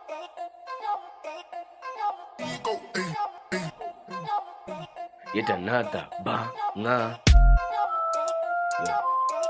Yet another banger. Yeah.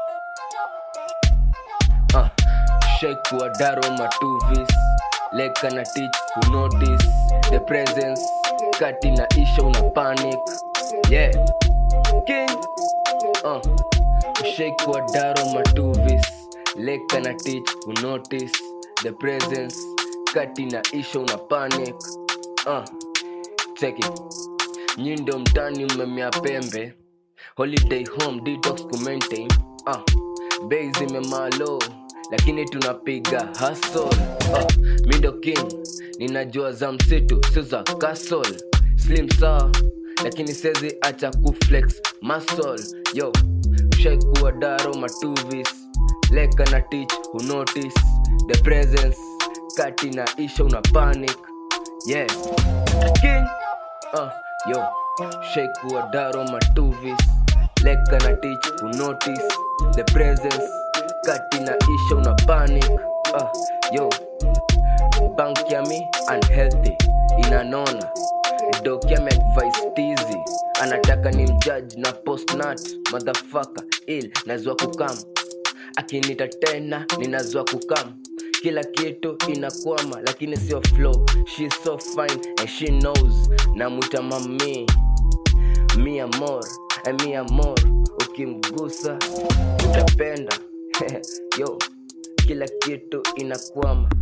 Uh, shake wadaro matuvis leka na teach who notice the presence kati na isha una panic yeah king uh, shake wadaro matuvis leka na teach who notice the presence kati na isha una panic uh, check it nyindo mtani mmemea pembe holiday home detox kumaintain ah bei zimemalo lakini tunapiga hustle ah, mindo king ninajua za msitu sio za castle slim sawa lakini sezi acha kuflex muscle yo shaikuwa daro matuvis leka na teach who notice the presence kati na isha una panic yeah king uh, yo shake wadaro matuvis leka na teach who notice the presence kati na isha una panic uh, yo bank ya mi unhealthy inanona doki ameadvise tizi anataka ni mjudge na postnat madhafaka il nazwa kukam akinita tena ninazwa kukam kila kitu inakwama lakini sio flow she so fine and she knows namwita mami mi amor eh, mi amor ukimgusa utapenda yo kila kitu inakwama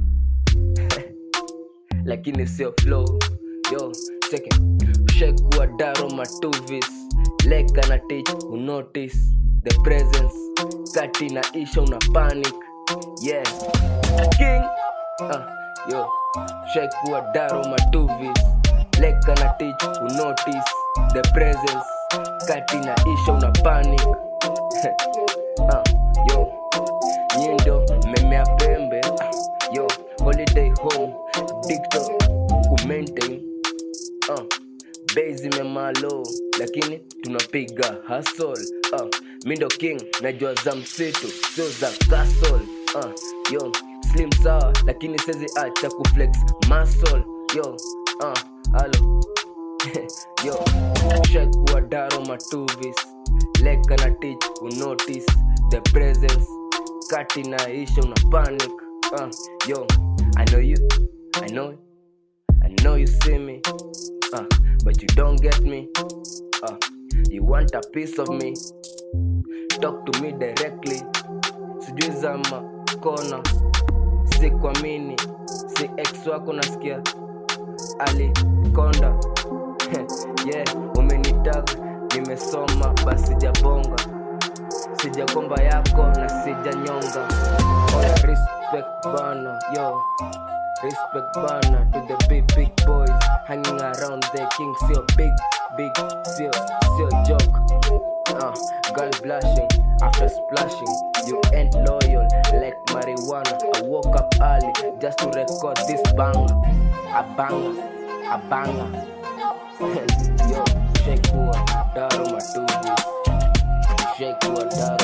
lakini sio flow yo cheke shekuwa daro matuvis leka na teach who notice the presence kati na isha una panic yeah king uh, yo shekuwa daro matuvis leka na teach who notice the presence kati na isha una panic uh, yo nyindo memea pembe uh, yo holiday home dicto kumaintain uh, bei zimemalo lakini tunapiga hasol uh, mindo king najua za msitu sio za castle uh, yo slim sawa lakini sezi acha kuflex muscle yo uh, alo yo shakuwa daro matuvis leka na teach who notice the presence kati na isha una panic uh, yo i know you i know i know you see me uh, but you don't get me uh, you want a piece of me talk to me directly sijui za makona si kuamini si ex wako nasikia alikonda yeah umenitag nimesoma basi sijabonga sijakomba yako na sijanyonga Oya, respect bana yo respect bana to the big big boys hanging around the king sio big big sio sio joke uh, girl blushing after splashing you ain't loyal like marijuana i woke up early just to record this banger a banger a banger yo shake what daro matubi shake what daro